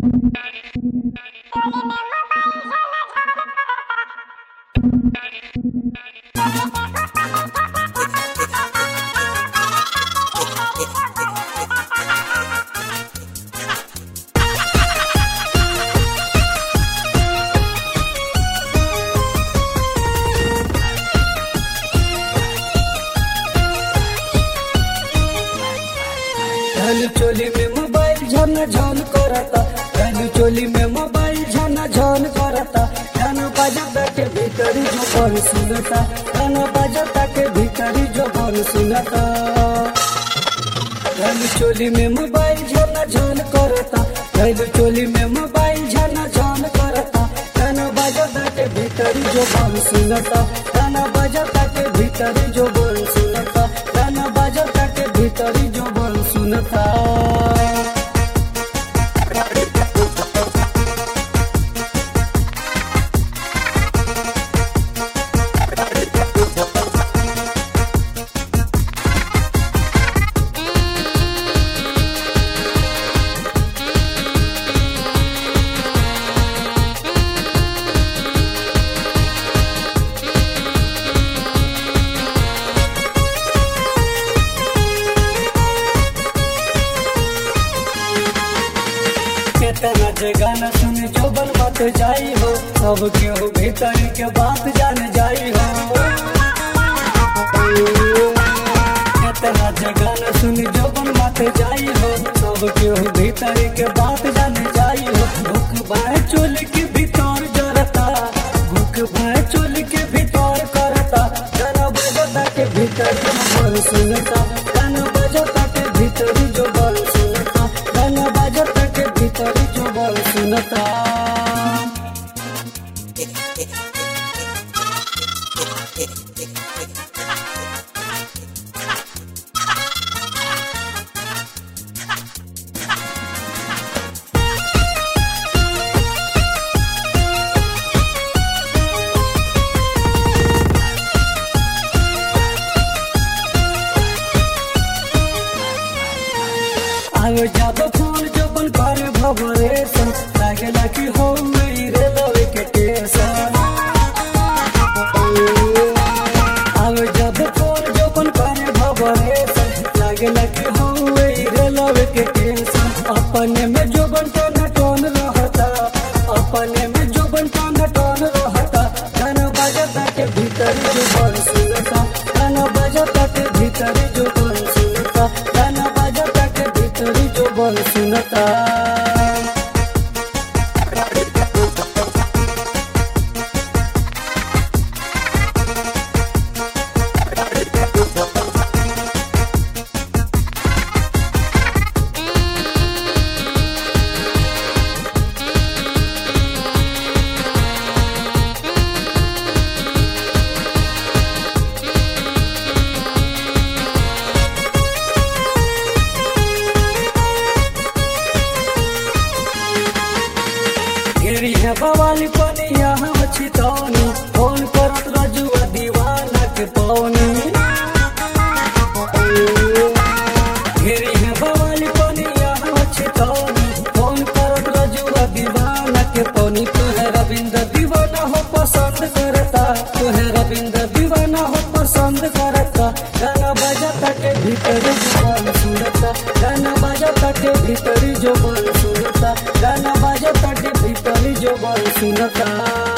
धनु चोली में मोबाइल झन झन करता धनु चोली में मोबाइल झन झन करता गाना बजाता के भीतरी जो बन सुनता गाना बजाता के भीतरी जो बन सुनता धनु चोली में मोबाइल झन झन करता धनु चोली में मोबाइल झन झन करता गाना बजाता के भीतरी जो बन सुनता गाना बजाता के भीतरी जो बन सुनता गाना बजाता के भीतरी जो बन सुनता केतना जे गाना सुन जो बन बात जाई हो सब केहू भीतर के बात जान जाई हो केतना जे गाना सुन जो बन बात जाई हो सब केहू भीतर के बात जान जाई हो भूख बाय चोल के भीतर जरता भूख बाय चोल के भीतर करता गाना बजता के भीतर जो बन सुनता गाना बजता के भीतर जो बन सुनता गाना बजता के भीतर जो बन सुनता आयो जब फूल जबन कर भवरेशन लागेला कि हो मेरे लव के टेशन आयो जब फूल जबन कर भवरेशन लागेला कि हो मेरे लव के टेशन अपने में जोबन टन टन रहता अपने में जोबन टन टन रहता गाना बजता के भीतर जो बन सुनता गाना बजता के भीतर जो बन सुनता गाना बजता के भीतर जो बन सुनता घेरी है बवाली पनिया हम छितौनी फोन करत रजुआ दीवाना के पौनी घेरी है बवाली पनिया हम छितौनी फोन करत रजुआ दीवाना के पौनी तू है रविंद्र दीवाना हो पसंद करता तू है रविंद्र दीवाना हो पसंद करता गाना बजाता के भीतर जुबान सुनता गाना बजाता के भीतरी जो बन सुनता गाना बजाता के भीतरी जो बन सुनता